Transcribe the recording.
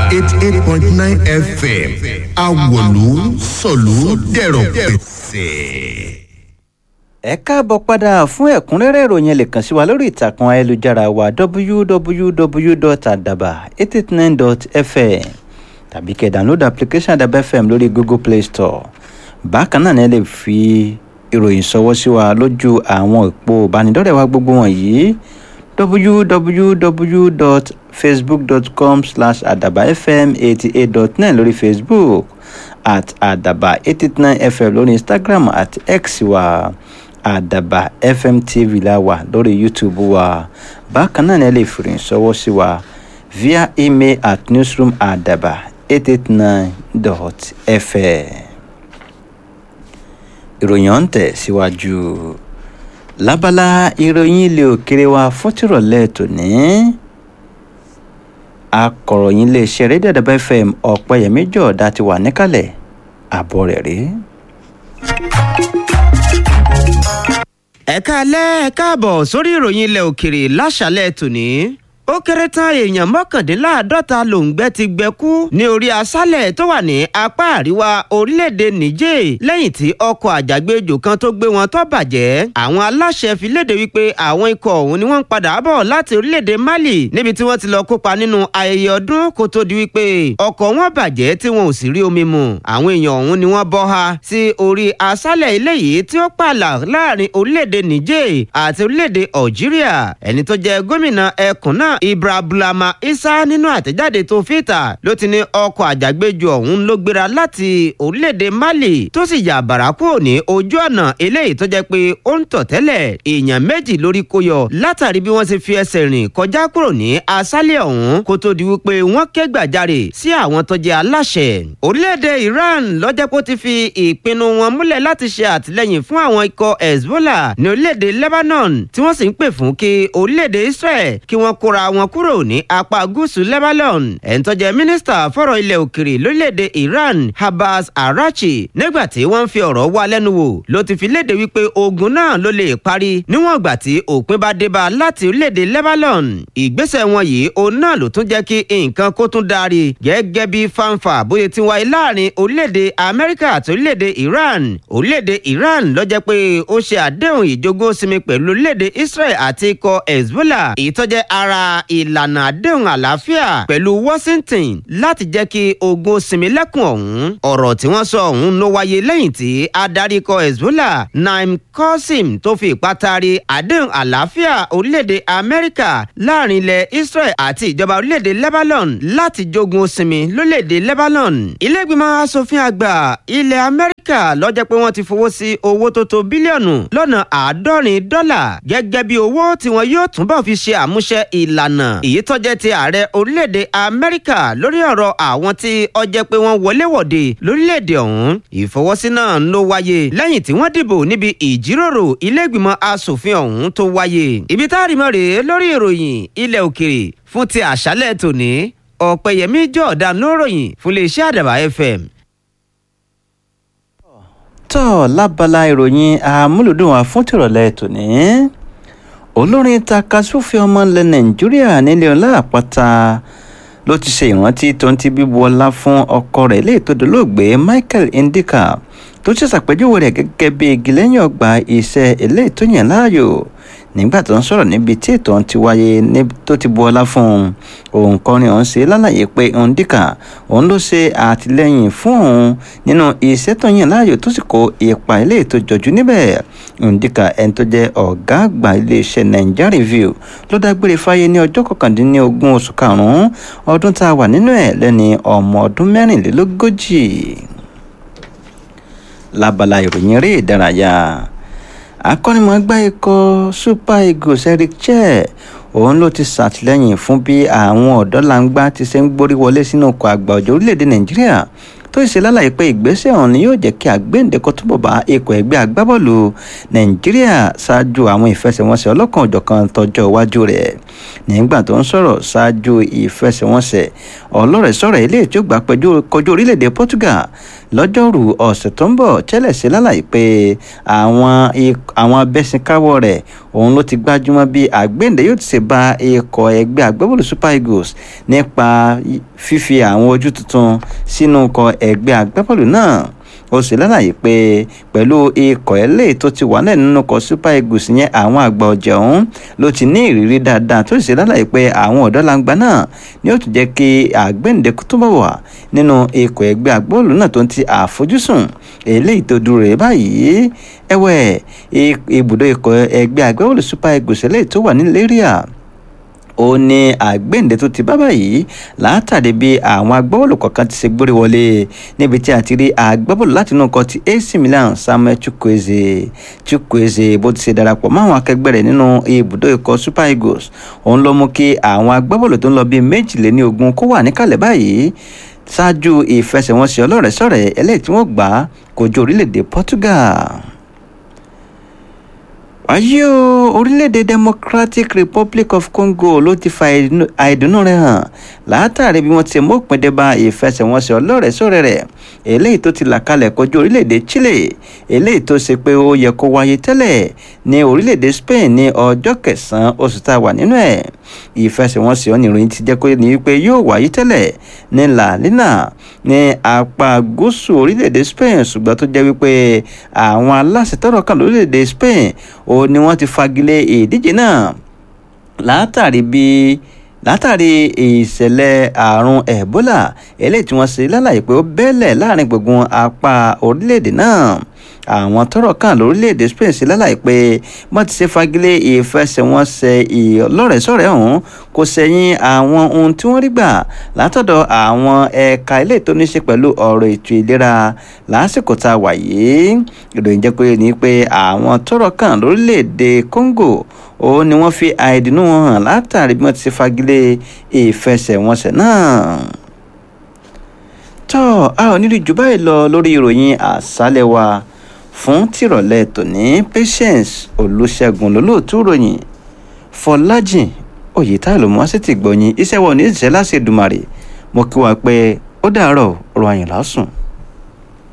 eighty eight point nine fm awolu sọ̀lú dẹ̀rọ̀ pẹ̀sẹ̀. ẹ káàbọ̀ padà fún ẹ̀kúnrẹ́rẹ́ ìròyìn ẹ lè kàn sí wa lórí ìtàkùn ayélujára wa www.adaba889.fm tàbí kẹ́ download application adaba fm lórí google play store bákan náà ni ẹ lè fi ìròyìn ṣọwọ́ sí wa lójú àwọn òpó ìbánidọ́rẹ̀ẹ́ wa gbogbo wọ̀nyí www.facebook.com slash adabafm eighty eight dot nine lórí facebook at adaba eight eight nine fm lórí instagram at x wa adaba fm tv la wà lórí youtube wa bákan náà ni ẹ lè fi ìròyìn ṣọwọ́ sí wa via email at newsroom adaba eight eight nine dot fm ìròyìn ọ̀hún tẹ̀ síwájú lábala ìròyìn ilé òkèrè wa fún tìrọ̀lẹ́ tòní akọ̀ròyìn iléeṣẹ́ rédíò àdàbà fm ọ̀pẹ̀yẹmí jọ̀ọ́dá ti wà níkàlẹ̀ àbọ̀ rẹ̀ rí. ẹ̀ka alẹ́ ẹ̀ káàbọ̀ sórí ìròyìn ilẹ̀ òkèrè láṣálẹ̀ tòní ó kéré tán èèyàn mọ́kàndínláàádọ́ta lòǹgbẹ́ ti gbẹ́kú ní orí aṣálẹ̀ tó wà ní apá àríwá orílẹ̀-èdè niger lẹ́yìn tí ọkọ̀ àjàgbéjò kan tó gbé wọn tó bàjẹ́ àwọn aláṣẹ fi léde wípé àwọn ikọ̀ ọ̀hún ni wọ́n ń padà bọ̀ láti orílẹ̀-èdè mali níbi tí wọ́n ti lọ kópa nínú ayẹyẹ ọdún kó tó di wípé ọkọ̀ wọn bàjẹ́ tí wọn ò sì rí omi mu àwọn èèyàn ọ̀hún ni wọ́n bọ́ ha sí orí aṣálẹ̀ eléyìí tí ó pààlà láàrin orílẹ̀-èdè niger àti orílẹ̀-èdè algeria ẹni tó jẹ gómìnà ẹkùn náà ibrahima isa nínú àtẹ̀jáde tó fìtà ló ti ní ọkọ̀ àjàgbéjò ọ̀hún ló gbéra láti orílẹ̀-èdè mali tó sì yà bàrà kúrò ní ojú ọ̀nà eléyìí tó jẹ́ pé ó ń tọ̀ tẹ́lẹ̀ èèyàn méjì lórí kó yọ látàrí bí wọ́n ṣe fi ẹsẹ̀ rìn kọjá kúrò ní aṣálẹ̀ ọ̀hún kó tó di wípé wọ́n ké gbàjarè sí àwọn tó jẹ́ aláṣẹ. orílẹ̀-èdè iran lọ́jọ́ pé ó ti fi ìpinnu wọn múlẹ̀ láti ṣe àtìlẹ́yìn fún àwọn ikọ̀ hezbollah ní orílẹ̀-èdè lebanon tí wọ́n sì ń pè fún kí orílẹ̀-èdè israel kí wọ́n kóra wọn kúrò ní apá gúúsù lebanon ẹni tó jẹ́ mínísítà fọ̀rọ̀ ilẹ̀ òkèrè lórílẹ̀‐èdè iran habas arachi nígbà tí wọ́n ń fi ọ̀rọ̀ wá lẹ́nu wò ló ti fi léde wípé ogun náà ló lè parí níwọ̀n ìgbà tí òpin bá dé bá láti orílẹ̀‐èdè lebanon ìgbésẹ̀ wọn yìí òun náà ló tún jẹ́ kí nǹkan kó tún darí gẹ́gẹ́ bí fanfa bóyá ti wáyé láàrin orílẹ̀‐èdè amẹ́ríkà àti orílẹ̀‐èdè iran orílẹ̀‐èdè iran ló jẹ́ pé ó ṣe àdéhùn ìjogún sinmi pẹ̀lú orílẹ̀‐èdè israel àti ikọ̀ hezbollah ìtọ́jẹ́ ara ìlànà àdéhùn àlàáfíà pẹ̀lú washington láti jẹ́ kí ogun sinmi lẹ́kùn ọ̀hún ọ̀rọ̀ tí wọ́n sọ ọ̀hún ló wáyé lẹ́yìn tí adarí ikọ̀ hezbollah naim qasim tó fi ìpátari àdéhùn àlàáfíà orílẹ̀-èdè amẹ́ríkà láàrin ilẹ̀ israel àti ìjọba orílẹ̀-èdè lebanon láti jogun sinmi lórílẹ̀-èdè lebanon ilé-ìgbìmọ̀ asòfin àgbà ilẹ̀ amẹ́ríkà lọ́jọ́ pé wọ́n ti fowó sí owó tó tó bílíọ̀nù lọ́nà àádọ́rin dọ́là gẹ́gẹ́ bí owó tí wọn yóò túbọ̀ fi ṣe àmúṣe ìlànà èyí tó jẹ́ ti ààrẹ orílẹ̀-èdè amẹ́ríkà lórí ọ̀rọ̀ àwọn tí ọjẹ́ pé wọ́n wọléwọ̀de lórílẹ̀-èdè ọ̀hún ìfọwọ́sí náà ló wáyé lẹ́yìn tí wọ́n dìbò níbi ìjíròrò ilé-ìgbìmọ̀ asòfin ọ̀hún tó wáyé ibi tá a rí mọ́ rèé lórí ìròyìn ilẹ̀ òkèrè fún ti àṣálẹ̀ tòní ọ̀pẹ̀yẹmí jọ̀ọ̀dá lóròyìn fún iléeṣẹ́ àdàbà fm tọ́ lábala ìròyìn amúlùdùn wa fún tìrọ̀lẹ́ tòní olórin takasúfè ọmọ ilẹ̀ nàìjíríà nílé ọlá àpáta ló ti ṣe ìrántí tó ń ti bíbu ọlá fún ọkọ rẹ̀ lè tó dolóògbé michael ndika tó ṣe ṣàpèjúwe rẹ̀ gẹ́gẹ́ bí igi lẹ́yìn ọgbà iṣẹ́ eléyìí tó yàn láàyò nígbà tó ń sọ̀rọ̀ níbi tí ètò ọ̀hún ti wáyé tó ti bu ọlá fún un òun kọrin ọ̀hún ṣe lálàyé pé ndika òun ló ṣe àtìlẹ́yìn fún òun nínú iṣẹ́ tó yàn láàyò tó sì kó ipa eléyìí tó jọjú níbẹ̀ ndika ẹni tó jẹ́ ọ̀gá àgbà iléeṣẹ́ naija review ló dágbére fáyé ní ọjọ́ kọkàndínlógún oṣù karùn-ún ọdún tá a wà nínú ẹ̀ lẹ́ni ọmọ ọdún mẹ́rìnlélógójì lábala ìròyìn eré ìdárayá akọ́nimọ̀ọ́gbá ikọ̀ super eagles eric chair òun ló ti ṣàtìlẹ́yìn fún bí àwọn ọ̀dọ́langba ti ṣe ń gborí wọlé sínú ọkọ̀ àgbà ọ̀jọ̀ orílẹ̀-èdè nàìjíríà tó ṣe lálàyé pé ìgbésẹ̀ ọ̀hún ni yóò jẹ́ kí àgbéǹdekọ́ túbọ̀ bá ikọ̀ ẹgbẹ́ agbábọ́ọ̀lù nàìjíríà ṣáájú àwọn ìfẹsẹ̀wọnsẹ̀ ọlọ́kan òjọ̀kan tọjọ́ iwájú rẹ̀ nígbà tó ń sọ̀rọ̀ ṣáájú ìfẹsẹ̀wọnsẹ̀ ọlọ́rẹ̀ẹ́sọ̀rẹ̀ ilé tí ó gbà pẹ̀jú kọjú orílẹ̀-èdè portugal lọ́jọ́rú ọ̀sẹ̀ tó ń bọ̀ tẹ́lẹ̀ sí lálàyé pé àwọn àwọn abẹ́sìnkáwọ́ rẹ̀ òun ló ti gbájúmọ́ bí àgbéǹde yóò ti ṣe bá ikọ̀ ẹgbẹ́ agbábọ́ọ̀lù super eagles nípa fífi àwọn ojú tuntun sínú ikọ̀ ẹgbẹ́ agbábọ́ọ̀lù náà ó sì lálàyé pé pẹ̀lú ikọ̀ ẹlẹ́ tó ti wà náà nínú ikọ̀ super eagles yẹn àwọn àgbà ọ̀jẹ̀ ọ̀hún ló ti ní ìrírí dáadáa tó sì lálàyé pé àwọn ọ̀dọ́langba náà ni ó tún jẹ́ kí àgbéǹde tó bọ̀ wà nínú ikọ̀ ẹgbẹ́ agbábọ́ọ̀lù náà tó ń ti àfojúsùn eléyìí tó dúró rẹ̀ báyìí ẹ̀wẹ̀ ibùdó ikọ̀ ẹgbẹ́ agbábọ́ọ̀lù super eagles eléyìí tó wà ní lẹ́ríà ó ní àgbéǹde tó ti bá báyìí látàrí bí àwọn agbábọ́ọ̀lù kọ̀ọ̀kan ti ṣe gbórí wọlé níbi tí a ti rí agbábọ́ọ̀lù láti inú ọkọ̀ ti AC Milan Samuel Chukwueze Chukwueze bó ti ṣe darapọ̀ mọ́ àwọn akẹgbẹ́ rẹ̀ nínú ibùdó ikọ̀ Super Eagles òun ló mú kí àwọn agbábọ́ọ̀lù tó ń lọ bíi méjìléní ogún kó wà níkàlẹ̀ báyìí ṣáájú ìfẹsẹ̀wọnsẹ̀ ọlọ́rẹ̀ẹ́sọ̀rẹ̀ eléyìí tí wọ́n gbà kojú orílẹ̀-èdè Portugal wáyé o orílẹ̀-èdè democratic republic of congo ló ti fa àìdùnnú rẹ̀ hàn látàrí bí wọ́n ti mú òpin dé bá ìfẹsẹ̀wọnsẹ̀ ọlọ́rẹ̀ẹ́sọ̀rẹ̀ rẹ̀ eléyìí tó ti là kalẹ̀ kọjú orílẹ̀-èdè chile eléyìí tó ṣe pé ó yẹ kó wáyé tẹ́lẹ̀ ní orílẹ̀-èdè spain ní ọjọ́ kẹsàn-án oṣù tá a wà nínú ẹ̀ ìfẹsẹ̀wọnsẹ̀ oníròyìn ti jẹ́ kó ní wípé yóò wáyé tẹ́lẹ̀ ní la lina ní apá gúúsù orílẹ̀-èdè spain ṣùgbọ́n tó jẹ́ wípé àwọn aláṣẹ tọ́rọ̀ kàn lórílẹ̀-èdè spain ó ní wọ́n ti fagilé ìdíje náà látàrí bí látàrí ìṣẹ̀lẹ̀ àrùn ebola eléyìí tí wọ́n ṣe lálàyé pé ó bẹ́lẹ̀ láàrin gbùngbùn apá orílẹ̀-èdè náà àwọn tọ́rọ̀ kàn lórílẹ̀‐èdè Spain sí lálàyé pé wọ́n ti ṣe fagilé ìfẹsẹ̀wọnsẹ̀ ìlọ́rẹ̀ẹ́sọ̀rẹ́ ọ̀hún kò sẹ́yìn àwọn ohun tí wọ́n rí gbà látọ̀dọ̀ àwọn ẹ̀ka ilé tó ní ṣe pẹ̀lú ọ̀rọ̀ ètò ìlera lásìkò tá a wà yìí ìròyìn jẹ́ pé ní pé àwọn tọ́rọ̀ kàn lórílẹ̀‐èdè Congo ó ní wọ́n fi àìdùnnú wọn hàn látàrí bí wọ́n ti ṣe fagilé ìfẹsẹ̀wọnsẹ̀ náà tọ́ a ò nílùú jù báyìí lọ lórí ìròyìn àṣálẹ̀ wa fún tìrọ̀lẹ́ tòní patience olùṣègùn lólóòtú ròyìn fọlájìn oyètáìlú mọ́sítì gbọ̀nyìn iṣẹ́ wọn ní ìṣẹ́ láṣẹ Èdùmàrè mo kí wa pé ó dàárọ̀ ọ̀rọ̀ àyìnlá sùn.